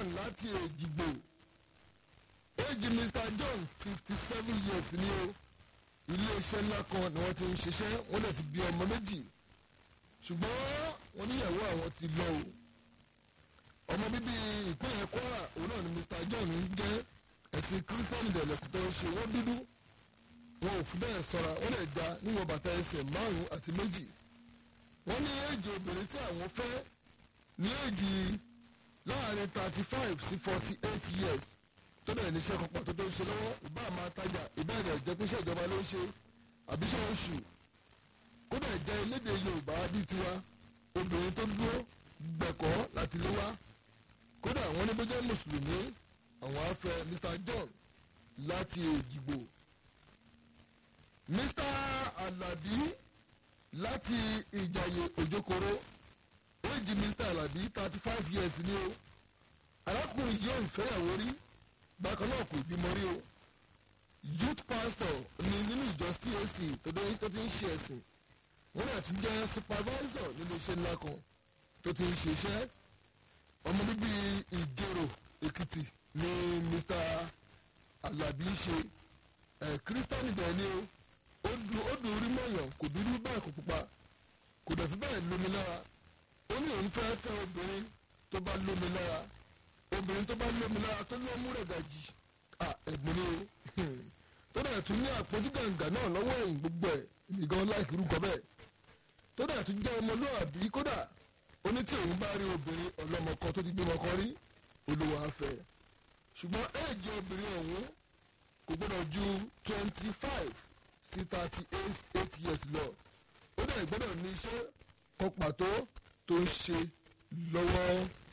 John láti Èjìgbò éèjì Mr John fifty seven years ni o iléeṣẹ́ ńlá kan ni wọ́n ti ń ṣiṣẹ́ wọ́n dẹ̀ ti bí ọmọ méjì ṣùgbọ́n wọ́n níyàwó àwọn ti lọ o ọmọ bíbí ìpínlẹ̀ Kwara òun náà ni Mr John ń jẹ́ ẹ̀sìn kírísítẹ́nì dẹ̀lẹ́sìn tó ń ṣe wọ́n dúdú wọn ò fi bẹ́ẹ̀ sọ́ra wọ́n lè ga níwọ̀n bàtà ẹsẹ̀ márùn-ún àti méjì wọ́n ní éèjì obìnrin tí àwọn fẹ́ ní éèjì láàrin thirty five sí forty eight years tó dẹ̀ níṣẹ́ kan pàtó tó ń ṣe lọ́wọ́ ìbá máa tajà ìbẹ̀rẹ̀ ìjẹ́pẹ́sẹ̀ ìjọba ló ń ṣe àbíṣẹ́ oṣù kódà jẹ́ elédè Yorùbá bíi tiwa obìnrin tó dúró gbẹ̀kọ́ láti lé wá kódà wọ́n ní bó jẹ́ mùsùlùmí àwọn afẹ́ Mr John láti Èjìgbò Mr Alabi láti Ìjàyè Òjòkòrò éèjì Mr Alabi thirty five years ni o arákùnrin yóò ìfẹ́yàwó rí bákan náà kò bímọ rí o youth pastor ni nínú ìjọ CAC tó ti ń ṣe ẹ̀sìn wọ́n náà tún jẹ́ supervisor nínú iṣẹ́ ńlá kan tó ti ń ṣiṣẹ́ ọmọ bíbí ìjẹrò Èkìtì ni Mr Alabi ṣe ẹ̀ kírísítánì bẹ́ẹ̀ ni o ó dùn ó dùn orí mọ̀yàn kò dúdú bẹ́ẹ̀ kò pupa kò dẹ̀ fi bẹ́ẹ̀ lómi lára ó ní òun fẹ́ fẹ́ obìnrin tó bá lómi lára obìnrin tó bá lómi lára tó lọ́ mú rẹ̀ gàjì ẹ̀gbọ́n ni o tó dẹ̀ tún ní àpótí gàǹgà náà lọ́wọ́ ẹ̀yìn gbogbo ẹ̀ nìkan láìkí rúkọ bẹ́ẹ̀ tó dẹ̀ tún jẹ́ ọmọlúwàbí kódà ó ní tí òun bá rí obìnrin ọlọ́mọ kan tó ti gbé ọmọ kan rí olówó afẹ́ ṣùgbọ́n éèjì obìnrin ọ̀hún kò gbọ́dọ̀ ju twenty five sí thirty eight years lọ ó dẹ̀ gbọ́dọ̀ ní iṣẹ́ kan pàtó tó ń ṣe lọ́wọ́.